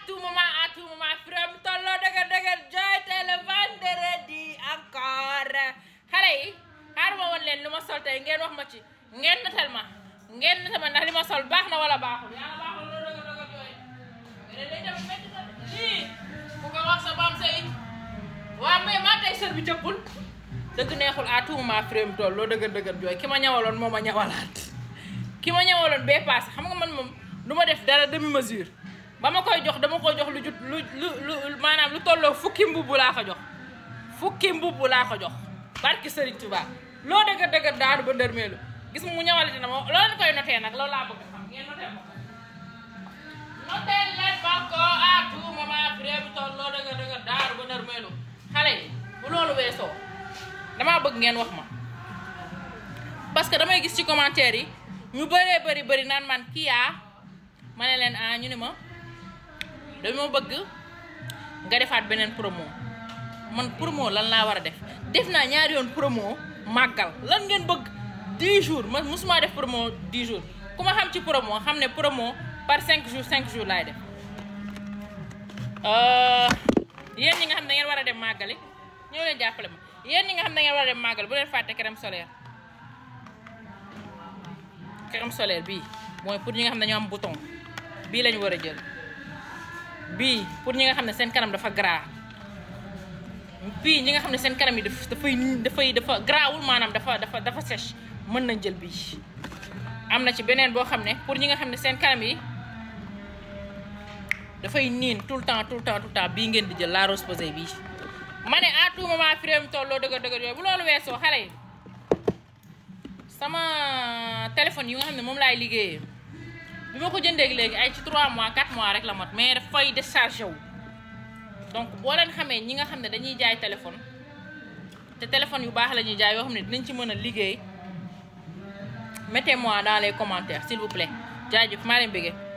tout moment à tout moment firam tolloo dëgër dëgër joy tey le vendredi encore xale yi xaar ma woon leen lu ma sol tey ngeen wax ma ci ngeen natal ma ngeen natal ma ndax li ma sol baax na wala baaxul yàlla baaxul loolu dëgër dëgër jooy mais day dem métti na lii ku ko wax sa bam say waa mais maa tey sër bi jëppul dëgg neexul à tout moment firam tolloo dëgër dëgër jooy ki ma ñawaloon moo ma ñawalaat ki ma ñëwaloon bee paase xam nga man moom du ma def dara demi mesure ba ma koy jox dama koy jox lu jut lu lu lu maanaam lu tolloo fukki mbubb laa ko jox fukki mbubb laa ko jox barki Serigne Touba loo dëgër dëgër daanu ba ndërmeelu gis mu ñëwalati na ma loo leen koy notee nag loolu laa bëgg xam ngeen notee ma ko notee leen ma ko à tout moment vré bi toll loo dëgër dëgër daanu ba ndërmeelu xale yi bu loolu weesoo damaa bëgg ngeen wax ma parce que damay gis ci commentaire yi ñu bëree bëri bëri naan man kii yaa ma ne leen ah ñu ne ma dama bëgg nga defaat beneen promo man promo lan laa war a def def naa ñaari yoon promo màggal lan ngeen bëgg 10 jours man mosuma def promo 10 jours ku ma xam ci promo xam ne promo par 5 jours 5 jours laay def yéen ñi nga xam ne da ngeen war a dem màggali ñëw leen jàppale ma yéen ñi nga xam ne da ngeen war a dem màggali bu leen fàtte crème solaire crème solaire bii mooy pour ñi nga xam ne ñoo am bouton bii lañu war a jël bii pour ñi nga xam ne seen kanam dafa gras bii ñi nga xam ne seen kanam yi daf dafay dafay dafa grawul maanaam dafa dafa dafa sèche mën nañ jël bii am na ci beneen boo xam ne pour ñi nga xam ne seen kanam yi dafay niin tout le temps tout le temps tout le temps bii ngeen di jël la rose posée bii ma ne à tout moment fi réew mi tolloo dëgër dëgër yooyu bu loolu weesoo xale yi sama téléphone yi nga xam ne moom laay liggéeyee bi ma ko jëndee léegi ay ci 3 mois 4 mois rek la mot mais dafay déchargé wu donc boo leen xamee ñi nga xam ne dañuy jaay téléphone te téléphone yu baax la ñuy jaay yoo xam ne dinañ ci mën a liggéey mettez-moi dans les commentaires s'il vous plaît jaajëf maa leen bëggee